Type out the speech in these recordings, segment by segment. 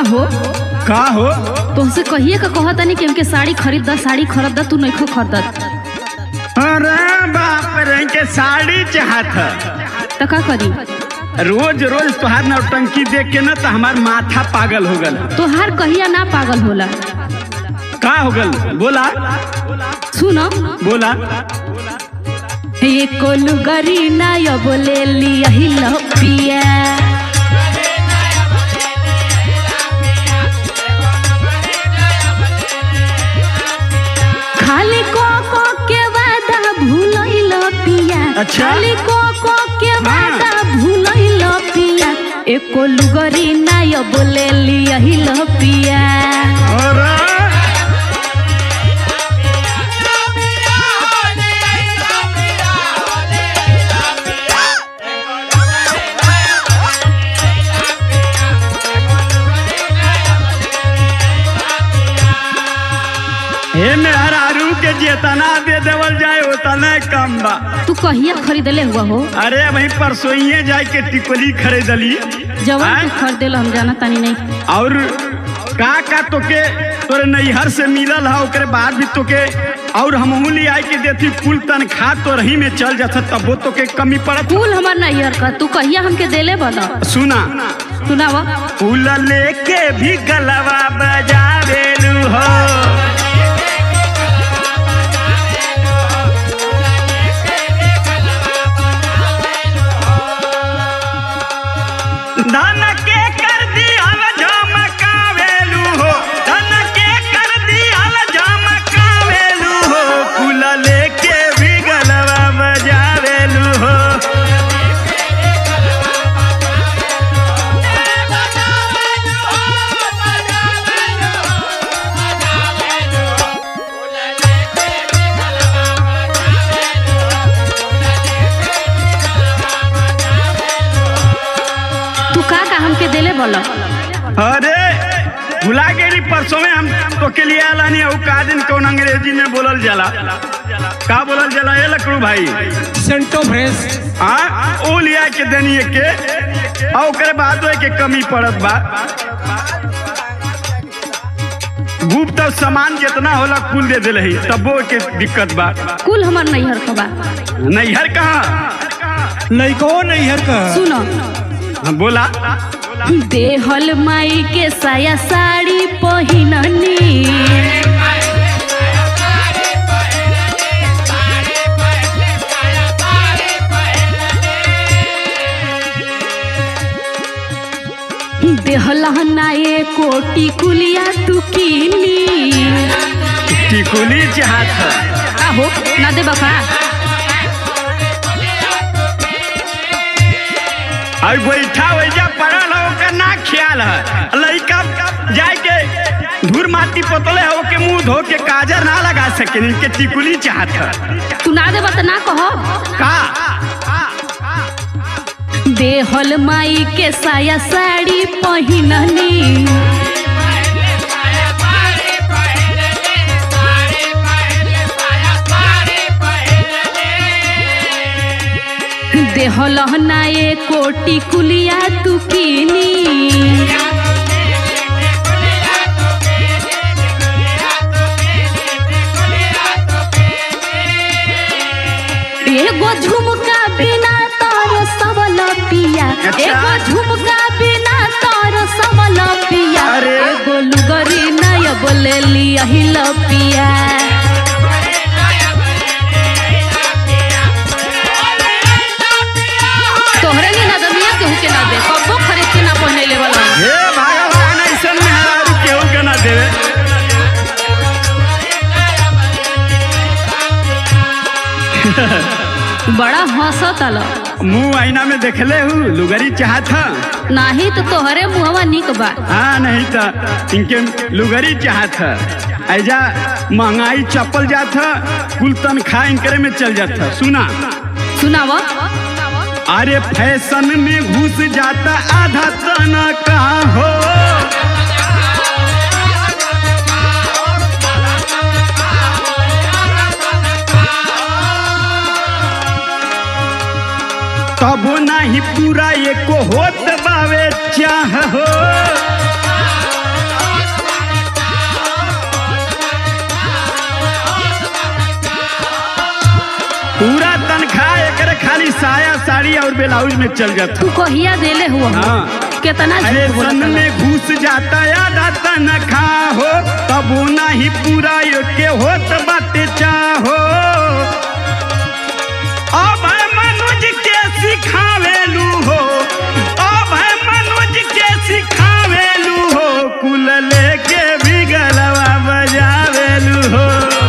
हो का हो तुमसे कहिए का कहता नहीं कि हमके साड़ी खरीद दा साड़ी खरीद दा तू नहीं खो खरीदत अरे बाप रे के साड़ी चाहत ह। तो का करी रोज रोज तोहार नौटंकी देख के ना तो हमार माथा पागल हो गल तोहार कहिया ना पागल होला का हो गल बोला सुनो बोला ये कोलू गरी ना यो बोले लिया ही लो पिया खाली को को के वादा भूलइल पिया अच्छा। खाली को को के वादा भूलइल पिया एको लुगरी ना यो बोले लिया ही लो पिया अरे हे मेहरारू के जेतना दे देवल जाए उतना कम बा तू कहिया खरीदले हुआ हो अरे वही परसोइये जाए के टिकोली खरीदली जवन आय? तू खरीदेला हम जाना तानी नहीं और का का तोके तोरे नैहर से मिलल है ओकरे बाद भी तोके और हमहू ले आई के देती कुल तनखा तो रही में चल जाता तबो तोके कमी पड़त फूल हमार नैहर का तू कहिया हमके देले बना सुना सुनावा फूल लेके भी गलवा बजावेलू हो धन के कर दिहल झमकावेलू हो धन के कर दिहल झमकावेलू हो फूल लेके भी गलवा बजावेलू हो तू का का हमके देले बोला अरे भुला गेली परसों में हम तो के लिए आला नहीं का दिन कौन अंग्रेजी में बोलल जाला का बोलल जाला ए लकड़ू भाई सेंटो फ्रेश हाँ ओ लिया के देनी के और ओकरे बाद ओए के कमी पड़त बा गुप्त सामान जितना होला कुल दे दिले ही तबो के दिक्कत बा कुल हमार नैहर का बा नैहर कहाँ लइको नैहर का सुनो हाँ, बोला देहल माई के साया साड़ी पहिननी देहलहना ए कोटी कुलिया तू कीनी टिकुली चाहत है आहो ना दे बका और बैठा वैजा पड़ल है ओकर ना ख्याल है लड़का जाए के धूर माटी पोतले है ओके मुंह धो के काजर ना लगा सके इनके टिकुली चाहत है तू ना दे बता ना कहो का देहल माई के साया साड़ी पहिननी देहलहना ए कोटी कुलिया तू कीनी एगो झुमका बिना तार सबल पिया अच्छा। एगो झुमका बिना तार सबल पिया अरे। एगो लुगरी नय बोले लिया हिल पिया तोहरे के नदमिया केहू के ना दे कबो खरीद के ना पहने ले वाला हे भगवान ऐसन में हारू केहू के ना देवे बड़ा हंसत आल मुंह आईना में देखले हूँ लुगरी चाहत है नाही तो तोहरे मुहवा निक बा हाँ नहीं तो इनके लुगरी चाहत है ऐजा महंगाई चपल जात है कुल तनख्वाह इनकरे में चल जात है सुना सुनावा अरे फैशन में घुस जाता आधा तना कहाँ हो तबो नहीं पूरा एको होत बावे चाह हो साया साड़ी और ब्लाउज में चल जाता तू कहिया देले हुआ हाँ। कितना अरे झूठ बोलत सन हला। में घुस जाता आधा तनखा हो तब नहीं पूरा के होत बाटे चाहो अब है मनोज के सिखावेलू हो अब है मनोज के सिखावेलू हो कुल लेके भी गलवा बजावेलू हो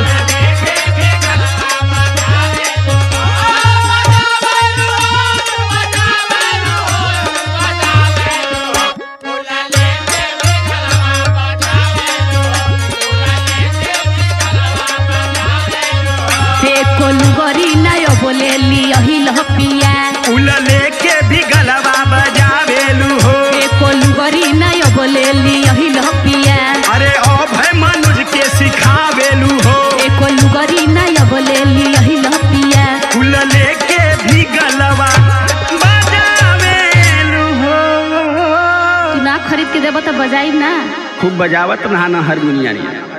एको लुगरी नाय बोले लियही लपिया कुल लेके भी गलवा बजावेलू हो एको लुगरी नाय बोले लियही लपिया अरे अब है मनोज के सिखावेलू हो एको लुगरी नाय बोले लियही लपिया फूल लेके भी गलवा बजावेलू हो तू ना खरीद के देबो तो बजाई ना खूब बजावत ना हारमोनिया